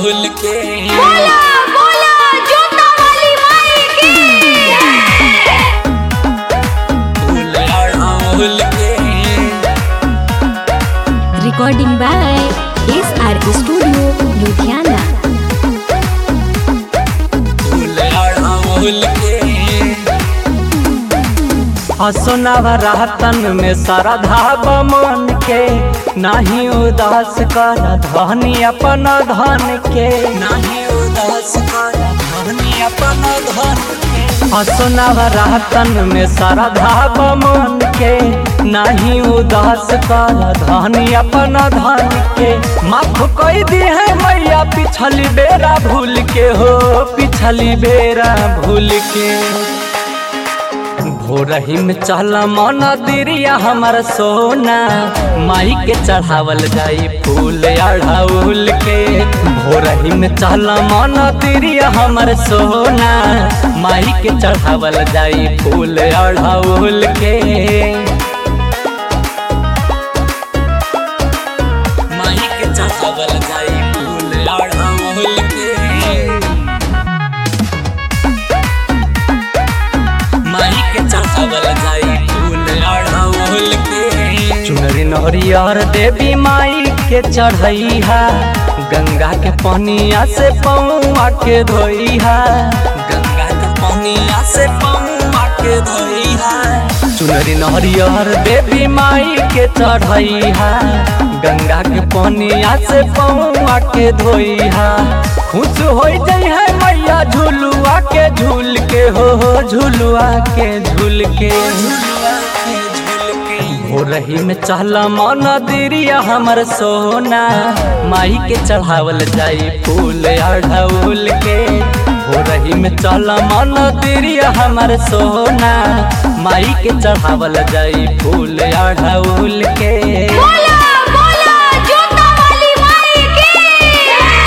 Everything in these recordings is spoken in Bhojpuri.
अड़हुल के बोला बोला जोता वाली माई की फूल अड़हुल के recording by S R studio Ludhiana फूल अड़हुल के हसुनावा रातन में श्रद्धा बमन के नाही उदास कर धनी अपन धन के नाही उदास कर धनी अपन धन के हसुनावा रातन में श्रद्धा बमन के नाही उदास कर धनी अपन धन के माफ कई दी है मैया पिछली बेरा भूल के हो पिछली बेरा भूल के भोरही में चल मन दिरिया हमर सोना माई के चढ़ावल जाई फूल अढ़ाउल के भोरही में चल मन दिरिया हमर सोना माई के चढ़ावल जाई फूल अढ़ाउल के माही के चढ़ावल जाई फूल अड़हुल के माही के चढ़ावल जाई फूल अड़हुल के चुनरी नहरियर देवी माई के चढ़ैहा गंगा के पनिया से पौआ के धोइहा गंगा के पनिया से पौआ के धोइहा चुनरी नहरियर देवी माई के चढ़ैहा गंगा के पनिया से पौआ के धोइहा खुश हो जाइ है मैया झुलुआ के झूल के हो हो झुलुआ के झूल के झुलुआ के झुल के हो रही में चहला मन दिरिया हमर सोना माई के चढ़ावल जाई फूल अढ़ौल के हो रही में चहला मन दिरिया हमर सोना माई के चढ़ावल जाई फूल अढ़ौल के बोला बोला जोता वाली माई की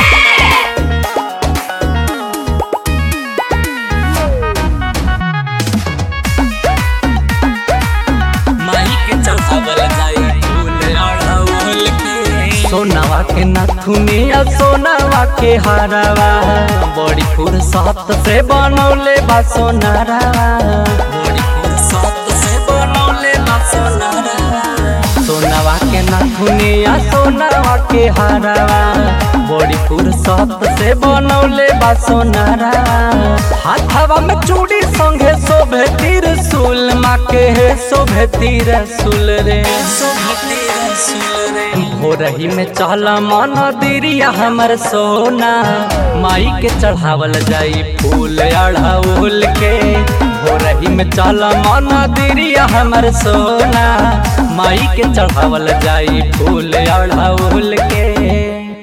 माही के चढ़ावल जाई फूल अड़हुल के सोनावा के नथुनिया सोनावा के हारवा बड़ी फुर्सत से बनौले बा सोनारवा बड़ी फुर्सत से बनौले बा सोनारा सोनावा के नथुनिया सोनावा के हारवा बड़ी फुर्सत से बनौले बा सोनारा हाथवा में चूड़ी संगे शोभे त्रिशूल माँ के शोभे त्रिशूल रे शोभते रसूल रे भोरही में चहला मन दिरिया हमर सोना माई के चढ़ावल जाई फूल अढ़ौल के भोरही में चहला मन दिरिया हमर सोना माई के चढ़ावल जाई फूल अढ़ौल के